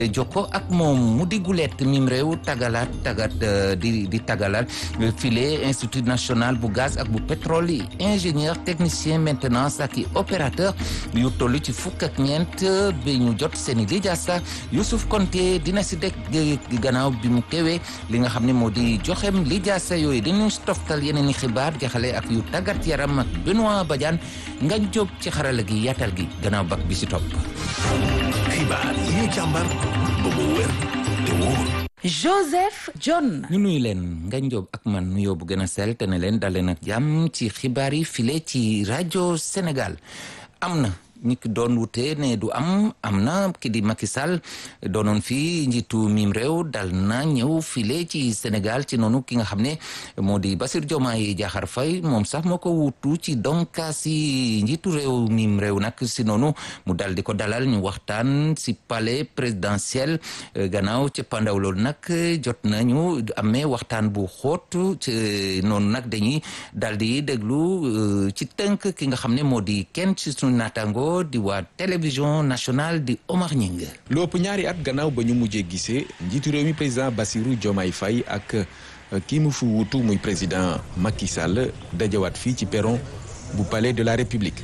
jokko ak moom mu di gulet mim réew tagalaat tagat di di tagalaat file institut national bu gaz ak bu pétrole yi ingénieur technicien maintenance ak i opérateur yu toll ci fukk ak ñeent bi ñu jot seeni lijaasa Youssouf Konté dina si dek gannaaw bi mu teewee li nga xam ne moo di joxem lijaasa yooyu dañu toftal yeneen i xibaar jaxale ak yu tàggat yaram ak Benoît Badiane nga jóg ci xarala gi yaatal gi gannaaw bak bi si topp xibaar yi ñu càmbar ba mu wér te wóor Joseph John. ñu nuyu leen nga njóob ak man nuyoo bu gën a sell te ne leen dalee nag jàmm ci xibaar yi file ci rajo Sénégal am na ñi ki doon wute ne du am am na ki di Macky Sall doonoon fii njiitu mim réew dal na ñëw file ci Sénégal ci noonu ki nga xam ne moo di Bassirou Diomaye Diakhar Faye moom sax moo ko wutu ci donkaas yi njiitu réew mim réew nag si noonu mu dal di ko dalal ñu waxtaan si palais présidentiel gannaaw ci pandaw loolu nag jot nañu amee waxtaan bu xóot ci noonu nag dañuy dal di déglu ci tënk ki nga xam ne moo di kenn ci suñu naataango di waa télévision nationale di Omar Ñing lu ëpp ñaari at gannaaw ba ñu mujjee gisee njiitu réew mi président Bassirou Diomaye Faye ak kii mu fi wutu muy président Macky Sall dajawaat fii ci perron bu palais de la République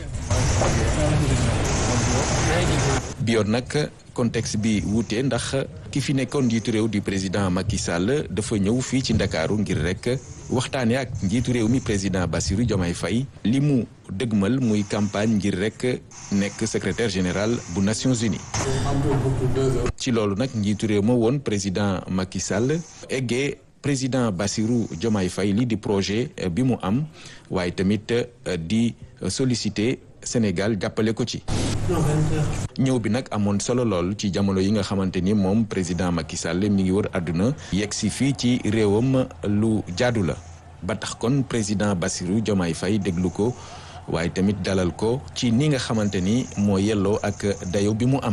bi yoon nag contexte bi wuute ndax ki fi nekkoon njiitu réew di président Macky Sall dafa ñëw fii ci Ndakaaru ngir rek waxtaane ak njiitu réew mi président Bassirou Diomaye Faye li mu dëgmal muy campagne ngir rek nekk secrétaire général bu Nations Unies ci loolu nag njiitu réew ma woon président Macky Sall eggee président Bassirou Diomaye Faye li di projet bi mu am waaye tamit di solliciter Sénégal jàppale ko ci ñëw bi nag amoon solo lool ci jamono yi nga xamante ni moom président Macky Sall mi ngi wër àdduna yegg si fii ci réewam lu jaadu la ba tax kon président Bassirou Diomaye Faye déglu ko waaye tamit dalal ko ci ni nga xamante ni moo yelloo ak dayo bi mu am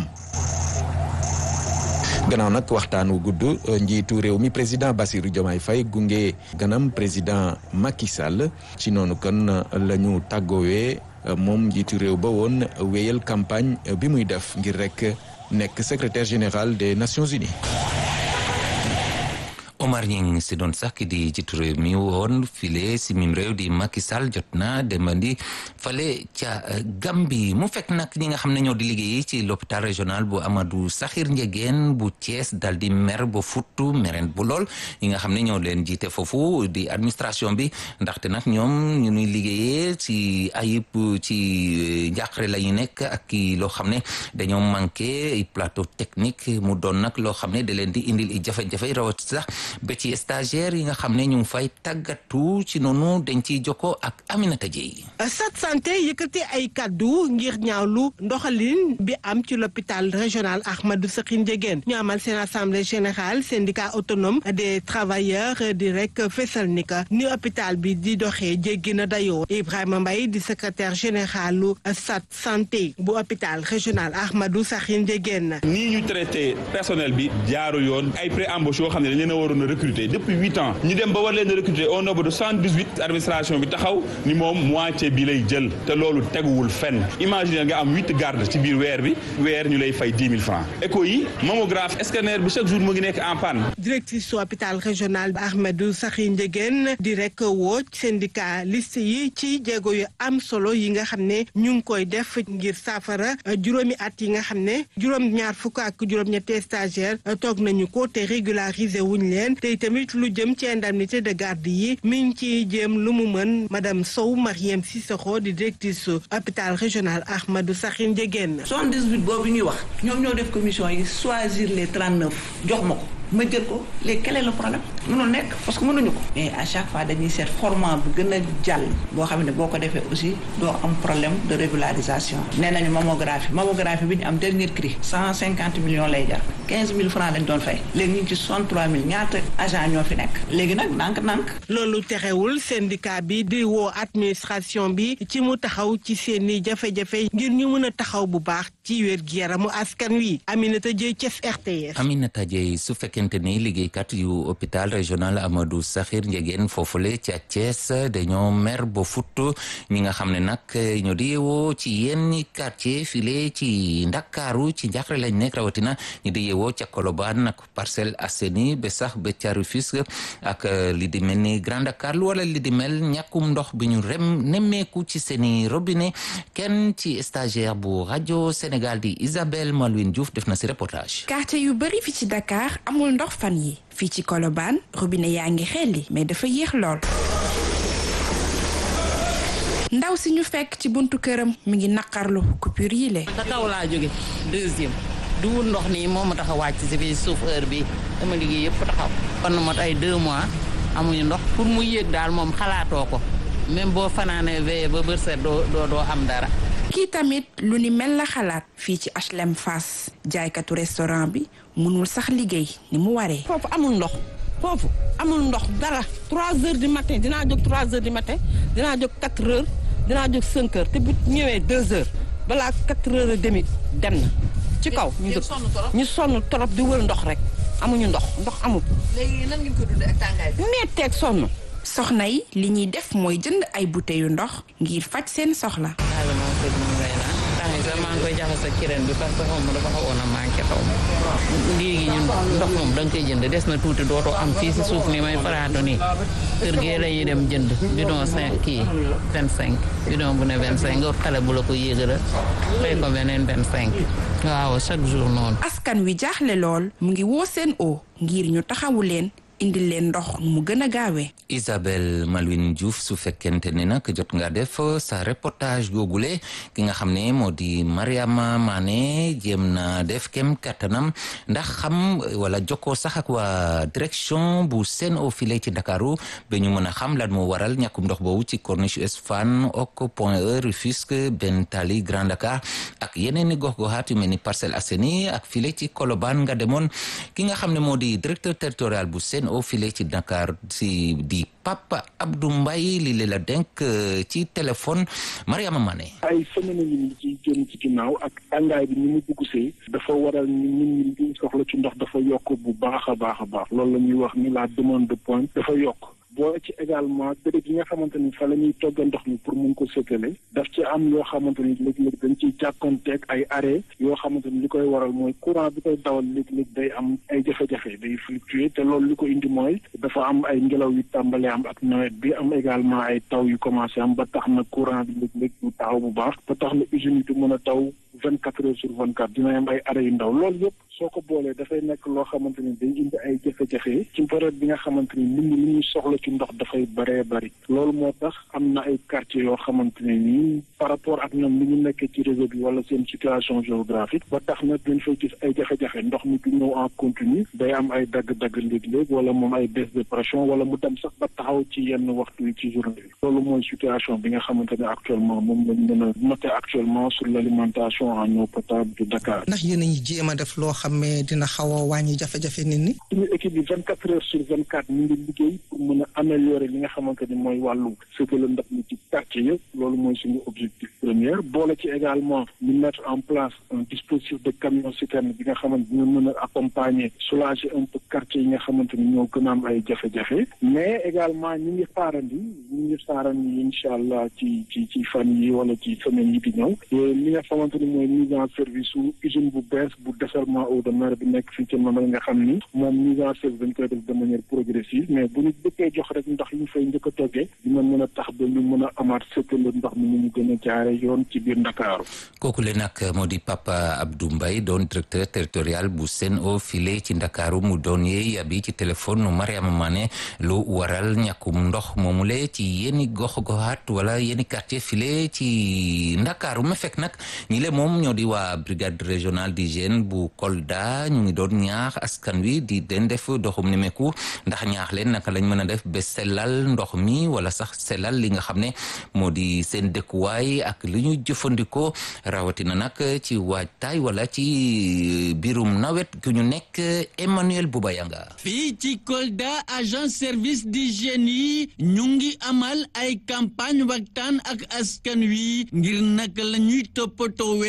gannaaw nag waxtaan wu gudd njiitu réew mi président Bassirou Diomaye Faye gunge ganam président Macky Sall ci noonu kon la ñu tàggoowee moom njiitu réew ba woon wéyal campagne bi muy def ngir rek nekk secrétaire général des Nations Unies Omar Ñing si doon sax ki di jiitu réew mi woon file si mim réew di Macky Sall jot na demandi fale ca Gambie mu fekk nag ñi nga xam ne ñoo di liggéey ci l'hôpital régional bu Amadou Sakhir Ndiéguène bu Thiès dal di mer ba futtu meren bu lool ñi nga xam ne ñoo leen jiite foofu di administration bi ndaxte nag ñoom ñu ñuy liggéeyee ci ayib ci njàqare la ñu nekk ak ki loo xam ne dañoo manqué plateau technique mu doon nag loo xam ne da leen di indil i jafe-jafe rawat sax ba ci stagiaire yi nga xam ne ñu ngi fay tàggatu ci noonu dañ ciy jokkoo ak Aminata Dieye. Sat santé yëkkati ay kaddu ngir ñaawlu ndoxalin bi am ci l'hôpital régional Ahmadou Sakhir Ndiéguène ñu amal seen assemblée générale syndicat autonome des travailleurs di rek fesal ni ka ni hôpital bi di doxee jéggi na dayoo Ibrahima Mbaye di secrétaire généralu Sat santé bu hôpital régional Ahmadou Sakhir Ndiéguène. nii ñu traité personnel bi jaaru yoon ay pré-embauche yoo xam ne dañ leen a waroon a recruter depuis huit ans ñu dem ba war leen a recruter au nombre de cent dix huit administration bi taxaw ni moom moitié bi lay jël te loolu teguwul fenn imaginer nga am huit garde ci biir weer bi weer ñu lay fay dix mille francs écho yi mammographe scanner bi chaque jour mu ngi nekk en panne. directrice su hôpital régional Ahmadou Sakhir Ndiéguène di rek woo syndicaliste yi ci jéego yu am solo yi nga xam ne ñu ngi koy def ngir saafara juróomi at yi nga xam ne juróom-ñaar fukk ak juróom-ñetti stagiaire toog nañu ko te régulariser wuñ leen te tamit lu jëm ci indemnité de garde yi mi ngi ciy jéem lu mu mën madame Sow Mariam Cissokho di directrice su hôpital régional Ahmadou Sakhir Ndiéguène. 78 boobu ñuy wax ñoom ñoo def commission yi choisir les 39 jox ma ko. ma jël ko léegi quel est le problème mënul nekk parce que mënuñu ko mais à chaque fois dañuy seet format bu gën a jàll boo xam ne boo ko defee aussi doo am problème de régularisation nee nañu mammographie mammographie bi ñu am dernier cri cent cinquante millions lay jar quinze mille francs lañ doon fay léegi ñu ngi ci soixante trois mille ñaata agent ñoo fi nekk léegi nag ndànk-ndànk loolu terewul syndicat bi di woo administration bi ci mu taxaw ci seeni jafe-jafe ngir ñu mën a taxaw bu baax ci wér gi yaramu askan wi Aminata Dieye Thiès RTS Aminata Dieye su fekkente ni liggéeykat yu hôpital régional Amadou Sakhir Ndiéguène foofule ca Thiès dañoo mer ba futt ñi nga xam ne nag ñoo di yeewoo ci yenn quartier file ci Ndakaaru ci njàqare lañ nekk rawatina ñu di yeewoo yeewoo ca Colobane ak Parcelles Assainies ba sax ba ca Rufisque ak li di mel ni Grand Dakar wala li di mel ñàkkum ndox bi ñu rem nemmeeku ci seeni robinet kenn ci stagiaire bu rajo Sénégal di Isabelle Malouine Diouf def na si reportage. quartier yu bëri fi ci Dakar amul ndox fan yi fii ci Colobane robinet yaa ngi xelli mais dafa yéex lool. ndaw si ñu fekk ci buntu këram mi ngi naqarlu coupure yi le sa kaw laa jóge deuxième du wut ndox nii moo ma tax a wàcc si fii suuf heure bi dama liggéey yëpp taxaw kon na mot ay deux mois amuñu ndox pour mu yéeg daal moom xalaatoo ko même boo fanaanee veillé ba bërset doo doo doo am dara kii tamit lu ni mel la xalaat fii ci HLM Fass jaaykatu restaurant bi mënul sax liggéey ni mu waree foofu amul ndox foofu amul ndox dara trois heures du matin dinaa jóg trois heures du matin dinaa jóg quatre heures dinaa jóg cinq heures te bu ñëwee deux heures balaa quatre heures et demi dem na ci kaw ñu dëkk ñu sonn trop di wër ndox rek amuñu ndox ndox amul léegi nan ngeen ko dundee ak tàngaay bi metteeg sonn soxna yi li ñuy def mooy jënd ay bouteilles yu ndox ngir faj seen soxla xaala moo ko dund ngay naan temps yi sax maa ngi koy jaxase ak kireen bi parce que xaw ma dafa xawoon a manqué xaw ma léegi ñun ndox moom da nga koy jënd des na tuuti dootoo am fii si suuf ni may faraatu nii kër gee la ñuy dem jënd bidon cinq kii vingt cinq bidon bu ne vingt cinq nga xale bu la ko yéegala fay ko beneen vingt cinq waaw chaque jour noonu askan wi jaaxle lool mu ngi woo seen o ngir ñu taxawu leen indi leen ndox mu gën a gaawee Isabelle Malouine Diouf su fekkente ne nag jot nga def sa reportage googule ki nga xam ne moo di Mariama Mané jéem na def kem kattanam ndax xam wala jokkoo sax ak waa direction bu Sen'Eau file ci Dakaru ba ñu mën a xam lan moo waral ñàkkum ndox boobu ci Corniche Ouest Fann ok Point E Rufisque Ben Tally Grand Dakar ak yeneen i gox-goxaat yu mel ni Parcelles Assainies ak file ci Colobane nga demoon ki nga xam ne moo di directeur territorial bu Sen'Eau file ci Dakar si di Papa Abdou Mbaye li leen la denk ci téléphone Mariama Mané ay semaine yi ñu ci jëm ci ginnaaw ak tàngaay bi ni mu dugg see dafa waral ni nit ñi soxla ci ndox dafa yokk bu baax a baax a baax loolu la ñuy wax ni la demande de point dafa yokk boole ci également béréb yi nga xamante ni fa la ñuy togg ndox mi pour mun ko séddale daf ci am yoo xamante ni léeg-léeg dañ ciy jàkkoonteeg ay arrêt yoo xamante ni li koy waral mooy courant bi koy dawal léeg-léeg day am ay jafe-jafe day fluctuer te loolu li ko indi mooy dafa am ay ngelaw yu tàmbale am ak nawet bi am également ay taw yu commencé am ba tax na courant bi léeg-léeg du taxaw bu baax ba tax na usine yi du mën a taw vingt quatre heures sur vingt quatre dina am ay arrêt yu ndaw loolu yëpp soo ko boolee dafay nekk loo xamante ni day indi ay jafe-jafe ci période bi nga xamante ni nit ñi li ñuy soxla ci ndox dafay bëree bëri loolu moo tax am na ay quartiers yoo xamante ne nii par rapport ak ñoom li ñu nekkee ci réseau bi wala seen situation géographique ba tax na dañ fay gis ay jafe-jafe ndox mi du ñëw en continu day am ay dagg-dagg léeg-léeg wala moom ay baisse de pression wala mu dem sax ba taxaw ci yenn waxtu yi ci journée bi loolu mooy situation bi nga xamante ne actuellement moom lañ mën a noter actuellement sur l'alimentation en eau potable de Dakar. ndax yéen a ngi jéem a def loo xam ne dina xaw a wàññi jafe-jafe nit ñi. suñu équipe bi vingt quatre heures sur vingt quatre ñu ngi liggéey pour mën a améliorer li nga xamante ni mooy wàllu séddale ndox mi ci quartier yëpp loolu mooy suñu objectif premier boole ci également ñu mettre en place un dispositif de camion citerne bi nga xamante dina mën a accompagner soulager un peu quartier yi nga xamante ni ñoo gën a am ay jafe-jafe mais également ñi ngi xaarandi ñi ngi xaarandi incha allah ci ci ci fan yi wala ci semaine yi di ñëw li nga xamante ni mooy mise en service su usine bu bees bu dessalement eau de mer bi nekk fii ci Mamel nga xam ni moom mise en service dañ koy def de manière progressive mais bu ñu dëkkee jox rek ndox yi ñu fay njëkk a toggee dina mën a tax ba ñu mën a amaat sëkkale ndox mi ni mu gën a jaare yoon ci biir Ndakaaru kooku le nag moo di Papa Abdou Mbaye doon directeur territorial bu Sen'Eau file ci Ndakaaru mu doon yeey abi ci téléphone nu Mariama Mané lu waral ñàkkum ndox moomule ci yéeni gox goxaat wala yéeni quartier file ci Ndakaaru ma fekk nag ñi le moom ñoo di waa brigade régionale d'hygiène bu Kolda ñu ngi doon ñaax askan wi di den def doxum ni meku ndax ñaax leen naka lañ mën a def ba sellal ndox mi wala sax sellal li nga xam ne moo di seen dëkkuwaay ak li ñu jëfandikoo rawatina nag ci waajtaay wala ci biirum nawet gu ñu nekk Emmanuel Boubayanga fii ci Kolda agent service d'hygiène yi ñu ngi amal ay campagne waxtaan ak askan wi ngir naka la ñuy toppatoowee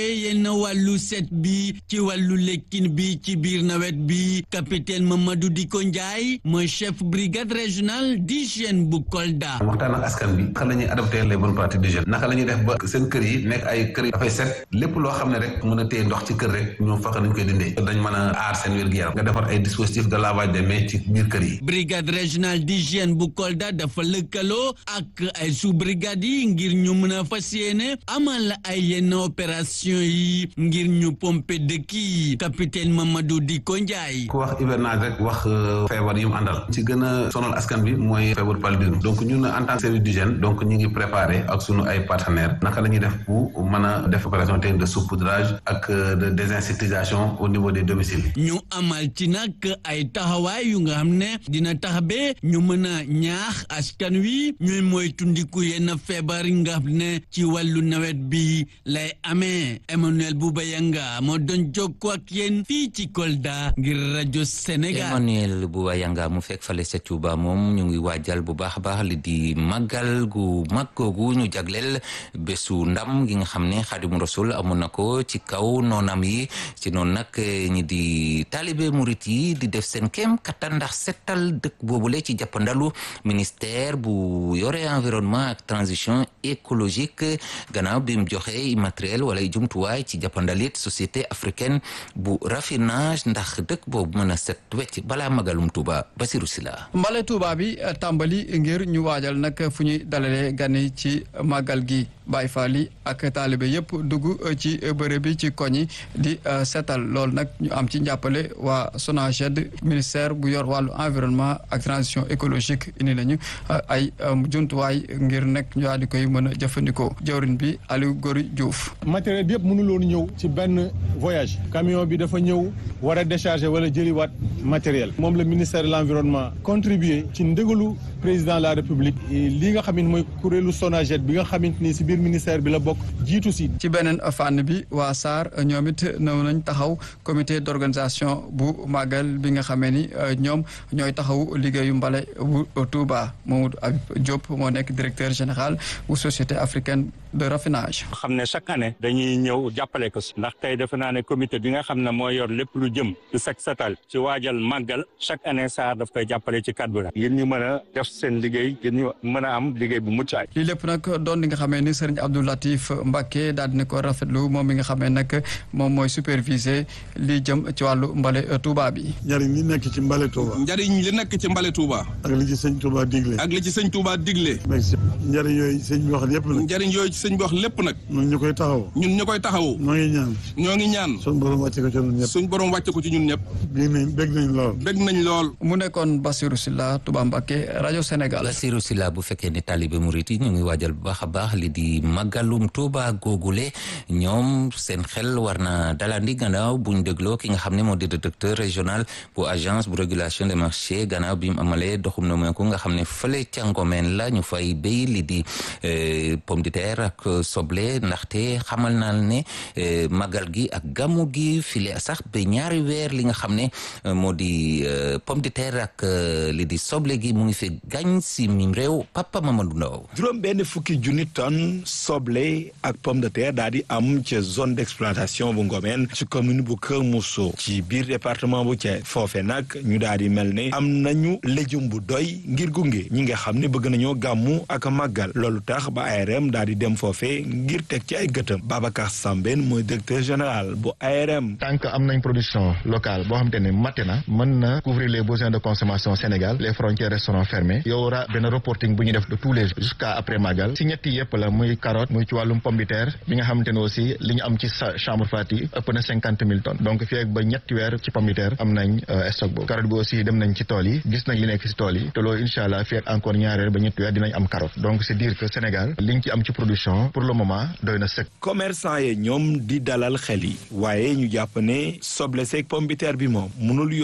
yenn wàllu set bi ci wàllu lekkin bi ci biir nawet bi capitaine Mamadou Diko Ndiaye mooy chef brigade régionale d'hygiène bu Kolda. waxtaan ak askan bi naka la ñuy adopté les bonnes pratiques d'hygiène naka la ñuy def ba seen kër yi nekk ay kër yi dafay set lépp loo xam ne rek mën a téye ndox ci kër rek ñoom fexe nañ koy dindee dañ mën a aar seen wér-gu-yaram nga defar ay dispositifs de lavage des mains ci biir kër yi. brigade régionale d'hygiène bu Kolda dafa lëkkaloo ak ay sous brigade yi ngir ñu mën a fas yéene amal ay yenn opération yi ngir ñu pomper dëkk yi capitaine Mamadou Diko Ndiaye. ku wax hivernage rek wax feebar yi mu àndal ci gën a sonal askan bi mooy feebar paludisme donc ñun en tant que service d'hygiène donc ñu ngi préparé ak sunu ay partenaires naka la ñuy def pour mën a def opération technique de saupoudrage ak de désinsectisation au niveau des domiciles. ñu amal ci nag ay taxawaay yu nga xam ne dina tax ba ñu mën a ñaax askan wi ñuy moytundiku yenn feebar yi nga xam ne ci wàllu nawet bi lay amee Emmanuel Bouba Yanga moo doon jokkoo ak yéen fii ci Kolda ngir rajo Sénégal. Emmanuel Bouba Yanga mu fekk fale sa Touba moom ñu ngi waajal bu baax a baax li di màggal gu mag googu ñu jagleel bésu ndam gi nga xam ne Xaadimu Rasul amoon na ko ci kaw noonam yi ci noonu nag ñi di taalibe murit yi di def seen kéem kattan ndax settal dëkk boobule ci jàppandalu ministère bu yore environnement ak transition écologique gannaaw bi mu joxe matériel wala jumtuwaay ci jàppandalit société africaine bu raffinage ndax dëkk boobu mën a set wecc balaa magalum Tuuba Basiru Sila mbale Tuuba bi tàmbali ngir ñu waajal nag fu ñuy dalalee gani ci màggal gi Baay Faal yi ak taalibe yëpp dugg ci bërëb bi ci koñi di setal loolu nag ñu am ci njàppale waa SONAGED ministère bu yor wàllu environnement ak transition écologique indi nañu ay jumtuwaay ngir nekk ñu daal di koy mën a jëfandikoo jawrin bi Aliou Gori Diouf. matériel bi yëpp mënuloon ñëw ci benn voyage camion bi dafa ñëw war a décharger wala jëliwaat matériel moom la ministère de l'environnement contribuer ci ndégalu président de la république li nga xamante mooy kuréelu SONAGED bi nga xamante ni si biir ministère bi la bokk jiitu si. ci beneen fànn bi waa SAR ñoom it ñëw nañ taxaw comité d'organisation bu màggal bi nga xamee ni ñoom ñooy taxaw liggéeyu mbale bu Touba Mamadou Habib Diop moo nekk directeur général bu société africaine de raffinage. xam ne chaque année dañuy ñëw jàppale ko ndax tey defe naa ne comité bi nga xam ne moo yor lépp lu jëm ci set setal ci waajal màggal chaque année SAR daf koy jàppale ci cadre bi ngir ñu mën a def seen liggéey ngir ñu mën a am liggéey bu mucc ay lii lépp nag doon li nga xamee ni Serigne Abdou Latif Mbacké daal dina ko rafetlu moom mi nga xamee nag moom mooy superviser li jëm ci wàllu mbale Touba bi. njariñ li nekk ci mbale Touba. njariñ li nekk ci mbale Touba. ak li ci sëñ Touba digle. ak li ci sëñ Touba digle. njariñ yooyu sëñ bi wax lépp nag. njariñ yooyu ci sëñ bi wax lépp nag. ñun ñu koy taxaw. ñun ñu koy taxaw. ñoo ngi ñaan. ñoo ngi ñaan. suñ borom wàcce ko ci ñun ñëpp. suñ borom wàcce ko ci ñun ñëpp. bég nañ bég nañ lool. bég nañ lool. mu nekkoon Bassirou Sylla Touba Mbacké rajo Sénégal. Bassirou Sylla bu fekkee ne taalibe murit yi ñu ngi waajal bu baax a baax li di màggalum Touba googule ñoom seen xel war na dalandi gannaaw buñ dégloo ki nga xam ne moo di directeur régional bu agence bu régulation des marchés gannaaw bi mu amalee doxum na meeku nga xam ne fële ca Ngomeen la ñu fay béy li di pomme de terre ak soble ndaxte xamal naa ne màggal gi ak gàmmu gi file sax ba ñaari weer li nga xam ne moo di pomme de terre ak li di soble gi mu ngi fi gañ si mim réew Papa Mamadou Ndaw juróom benn fukki junni tonne soble ak pomme de terre daal di am ci zone d'exploitation bu Ngomeen ci commune bu Kër Mousso ci biir département bu Thiès foofe nag ñu daal di mel ne am nañu légume bu doy ngir gunge ñi nga xam ne bëgg nañoo gàmmu ak màggal loolu tax ba ARM daal di dem foofe ngir teg ci ay gëtëm Babacar Sambène mooy directeur général bu ARM. tant que am nañ production locale boo xamante ne mate na mën na couvrir les besoins de consommation Sénégal les frontières resteront fermées yow wara benn reporting bu ñu def de tous les jours jusqu'à après Magal si ñetti yëpp la muy carotte muy ci wàllum pomme de terre bi nga xamante ne aussi li ñu am ci chambre froide yi ëpp na cinquante mille tonnes donc fii ak ba ñetti weer ci pomme de terre am nañ stock boobu carotte bi aussi dem nañ ci tool yi gis nañ li nekk si tool yi te loolu incha allah fii ak encore ñaari weer ba ñetti weer dinañ am carotte donc c'est dire que Sénégal liñ ci am ci production pour le moment doy na sëkk. commerçant yi ñoom di dalal xel yi waaye ñu jàpp ne soble seeg pomme de terre bi moom mënul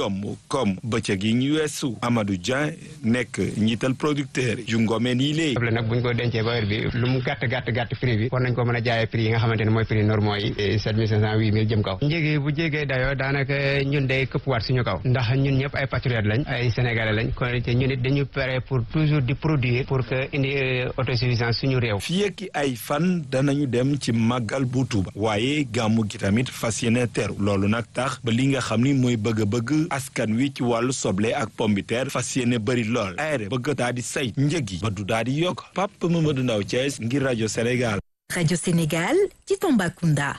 yomb comme bëccëg yi ñu weesu Amadou Dieng nekk njiital producteur yu ngomeen yi léegi. soble nag bu ñu ko dencee ba heure bi lu mu gàtt gàtt gàtt prix bi war nañ ko mën a jaayee prix yi nga xamante ne mooy prix normaux yi sept mille cinq cent huit mille jëm kaw njëgi bu jégee dayoo daanaka ñun day këpp waat suñu kaw ndax ñun ñëpp ay patriotes lañ ay sénégalais lañ kon te ñun it dañu pare pour toujours di produire pour que indi autosuffisance suñu réew fii ak ay fan danañu dem ci màggal bu Tuuba waaye gàmmu gi tamit fas yéene teru loolu nag tax ba li nga xam ni mooy bëgg-bëgg askan wi ci wàllu soble ak pombiteer fas yéene bëri lool aére bëgg daa di say njëg yi ba du daa di yokk Pape Mamadou Ndaw Thiès ngir rajo Sénégal Radio Sénégal ci Tambacounda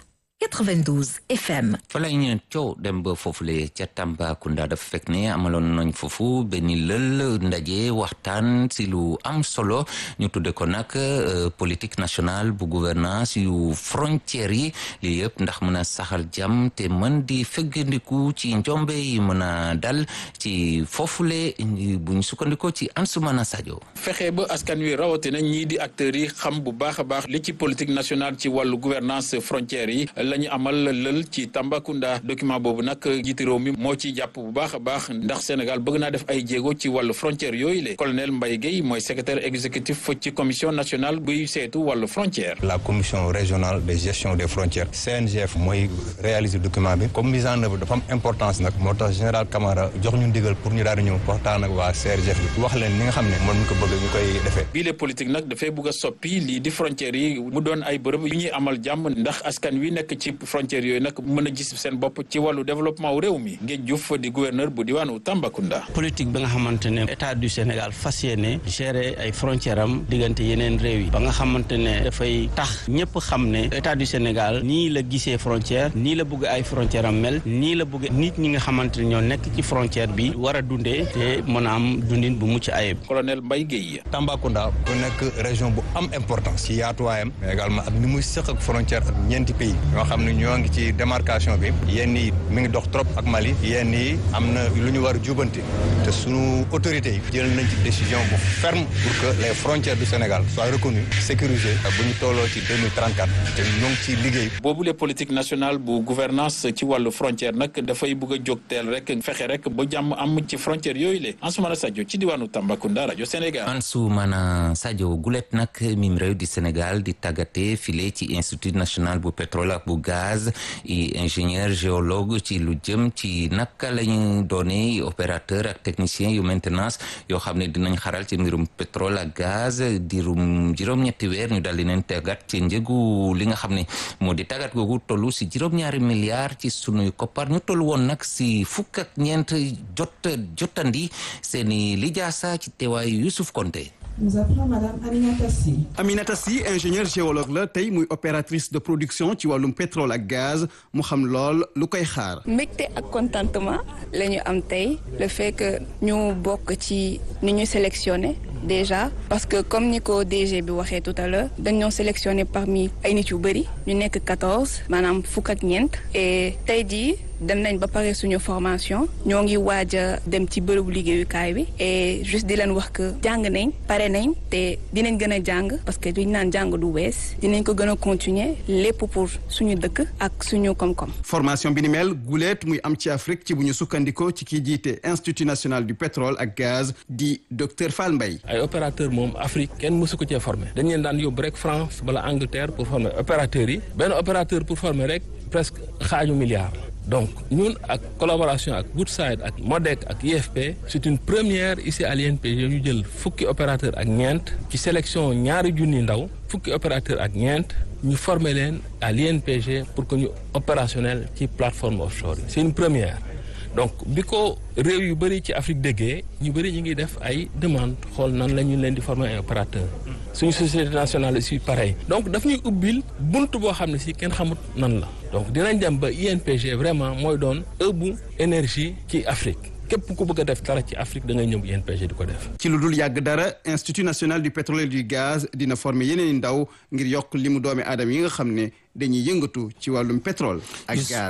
92 FM. fa lay ñu coow dem ba foofule ca Tambacounda dafa fekk ne amaloon nañ foofu benn lël ndaje waxtaan si lu am solo ñu tudde ko nag politique nationale bu gouvernance yu frontières yi lii yëpp ndax mën a saxal jàmm te mën di feggandiku ci njombe yi mën a dal ci foofule bu ñu sukkandikoo ci Ansoumana Sadio. fexe ba askan wi rawatina ñii di acteurs yi xam bu baax a baax li ci politique nationale ci wàllu gouvernance frontières yi. la ñu amal lël ci Tambacounda document boobu nag jiiti réew mi moo ciy jàpp bu baax a baax ndax Sénégal bëgg naa def ay jéego ci wàllu frontière yooyu le colonel Mbaye Guèye mooy secrétaire exécutif ci commission nationale buy seetu wàllu frontière. la commission régionale de gestion des frontières CNGF mooy réaliser document bi comme mise en œuvre dafa am importance nag moo tax général Camara jox ñu ndigal pour ñu daal di ñëw waxtaan ak waa CRGF bi wax leen li nga xam ne moom ñu ko bëgg ñu koy defee. bii le politique nag dafay bëgg a soppi lii di frontières yi mu doon ay bërëb yu ñuy amal jàmm ndax askan wi nekk ci frontières yooyu nag mën a gis seen bopp ci wàllu développement wu réew mi Ngéej Diouf di gouverneur bu diwaanu Tambacounda. politique bi nga xamante ne état du Sénégal fas yéene gérer ay frontières am diggante yeneen réew yi ba nga xamante ne dafay tax ñëpp xam ne état du Sénégal nii la gisee frontière nii la bëgg ay frontières am mel nii la bëgg nit ñi nga xamante ne ñoo nekk ci frontière bi war a dundee te mën a am dundin bu mucc ayib. colonel Mbaye Guèye. Tambacounda bu nekk région bu am importance ci yaatuwaayam mais également ak ni muy sëq ak frontière ak ñeenti pays ñoo xam ne ñoo ngi ci démarcation bi yenn yi mi ngi dox trop ak Mali yenn yi am na lu ñu war a jubanti te sunu autorités yi jël nañ ci décision bu ferme pour que les frontières du Sénégal soient reconnues sécurisées bu ñu tolloo ci 2034 te ñoo ngi ci liggéey. boobu le politique nationale bu gouvernance ci wàllu frontière nag dafay bëgg a jóg teel rek fexe rek ba jàmm am ci frontière yooyu le Ansoumana Sadio ci diwaanu Tambacounda rajo Sénégal. Ansoumana Sadio gulet nag mim réew di Sénégal di tàggate file ci institut national bu pétrole ak bu gaz i ingénieur géologue ci lu jëm ci naka lañu doone opérateur ak technicien yu maintenance yoo xam ne dinañ xaral ci mbirum pétrole ak gaz dirum juróom-ñetti weer ñu dal di leen tàggat ci njëgu li nga xam ne moo di tàggat googu tollu si juróom-ñaari milliards ci sunuy koppar ñu toll woon nag si fukk ak ñeent jot jotandi seeni lijaasa ci teewaayu Youssouf Konté Nous appelons Madame Aminata Sy. Aminata Sy ingénieur géologue la tey muy opératrice de production ci wàllum pétrole ak gaz mu xam lool lu koy xaar. mbégte ak contentement la ñu am tey le fait que ñu bokk ci ni ñu sélectionné déjà parce que comme ni ko DG bi waxee tout à l'heure dañoo sélectionné parmi ay nit yu bëri ñu nekk quatorze maanaam fukk ak ñeent et tey jii dem nañ ba pare suñu formation ñoo ngi waaj a dem ci bërëbu liggéeyukaay bi et juste di leen wax que jàng nañ pare nañ te dinañ gën a jàng parce que duñ naan jàng du wees dinañ ko gën a continuer lépp pour suñu dëkk ak suñu koom-koom. formation bi ni mel guleet muy am ci Afrique ci bu ñu sukkandikoo ci kii jiite institut national du pétrole ak gaz di docteur Fall Mbaye. ay opérateur moom Afrique kenn mësu ko cee formé dañ leen daan yóbbu rek France bala Angleterre pour former opérateurs yi benn opérateur pour former rek presque xaaju milliard. donc ñun ak collaboration ak Woodside ak MODEC ak IFP c'est une première ici à l'INPG ñu jël fukki opérateur ak ñeent ci sélection ñaari junni ndaw fukki opérateur ak ñeent ñu former leen à l'INPG pour que ñu opérationnel ci plateforme offshore yi c'est une première donc bi ko réew yu bëri ci Afrique déggee ñu bëri ñu ngi def ay demande xool nan la ñu leen di former ay opérateur suñu société nationale aussi pareil donc daf ñuy ubbil bunt boo xam ne si kenn xamut nan la donc dinañ dem ba INPG vraiment mooy doon ëbbu énergie ci Afrique képp ku bëgg a def dara ci Afrique da ngay ñëw INPG di ko def. ci lu dul yàgg dara institut national du pétrole et du gaz dina former yeneen i ndaw ngir yokk li mu doomi aadama yi nga xam ne dañuy yëngatu ci wàllum pétrole ak gaz.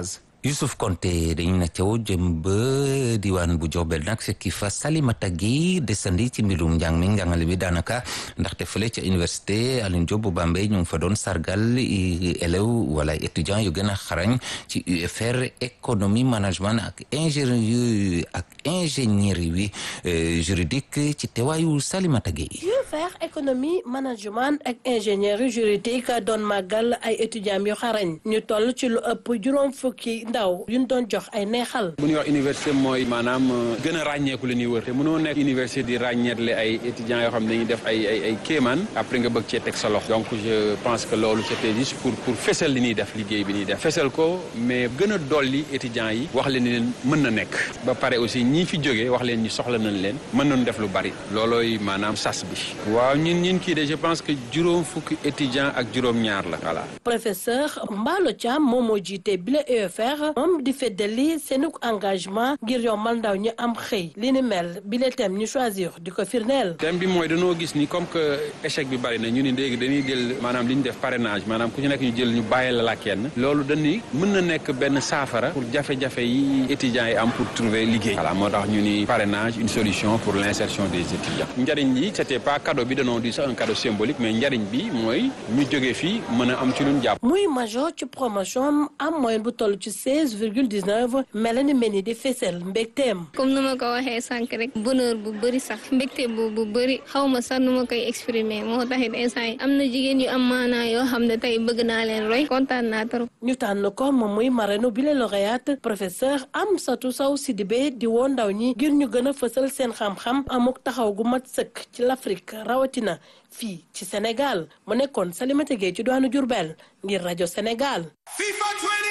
Youssouf Konté dañu na caw jëm ba diwaan bu Diourbel nag fekki fa Salimata Gueye desandi ci mbirum njàng mi njàngale bi daanaka ndaxte fële ca université Alioune Diop bu Bambey ñu ngi fa doon sargal élèves wala étudiants yu gën a xarañ ci UFR économie management ak ingénierie ak ingénierie wi juridique ci teewaayu Salimata Gueye. UFR économie management ak ingénierie juridique doon màggal ay étudiants yu xarañ ñu toll ci lu ëpp juróom fukki ndaw yuñ doon jox ay neexal. bu ñuy wax université mooy maanaam gën a ràññeeku la ñuy wër te mënoo nekk université di ràññeetle ay étudiants yoo xam ne dañuy def ay ay ay kéemaan après nga bëgg cee teg sa loxo donc je pense que loolu c'était juste pour pour fesal li ñuy def liggéey bi ñuy def fesal ko mais gën a dolli étudiants yi wax leen ni leen mën na nekk ba pare aussi ñii fi jógee wax leen ñu soxla nañ leen mën nañu def lu bari loolooy maanaam sas bi waaw ñun ñun kii de je pense que juróom fukki étudiants ak juróom-ñaar la voilà. professeur Mballo Thiam moom moo jiite bile UFR moom di feddali seen engagement ngir yombal ndaw ñu am xëy li ni mel bile thème ñu choisir di ko firndeel. thème bi mooy dañoo gis ni comme que échec bi bari na ñu ni léegi dañuy jël maanaam li ñu def parrainage maanaam ku ci nekk ñu jël ñu bàyyi la la kenn loolu dañuy mën na nekk benn saafara pour jafe-jafe yi étudiants yi am pour trouver liggéey. voilà moo tax ñu ni parrainage une solution pour l'insertion des étudiants njariñ yi c'était pas cadeau bi dañoo di sax un cadeau symbolique mais njariñ bi mooy ñu jógee fii mën a am ci luñ jàpp. muy major ci promotion am moyenne bu toll ci seize virgule dix neuf Mélanie Meni di fesel mbégteem. comme nu ma ko waxee sànq rek bonheur bu bëri sax mbégte bu bu bëri xaw ma sax nu ma koy exprimer moo taxit instant yi am na jigéen yu am maanaa yoo xam ne tey bëgg naa leen roy kontaan naa trop. ñu tànn ko moom muy marraine bi la lauréate professeur Amsatou Sow Sidibé di woo ndaw ñi ngir ñu gën a fësal seen xam-xam amuk taxaw gu mat sëkk ci l'Afrique rawatina fii ci Sénégal mu nekkoon Salimata Gueye ci doonu Diourbel ngir rajo Sénégal.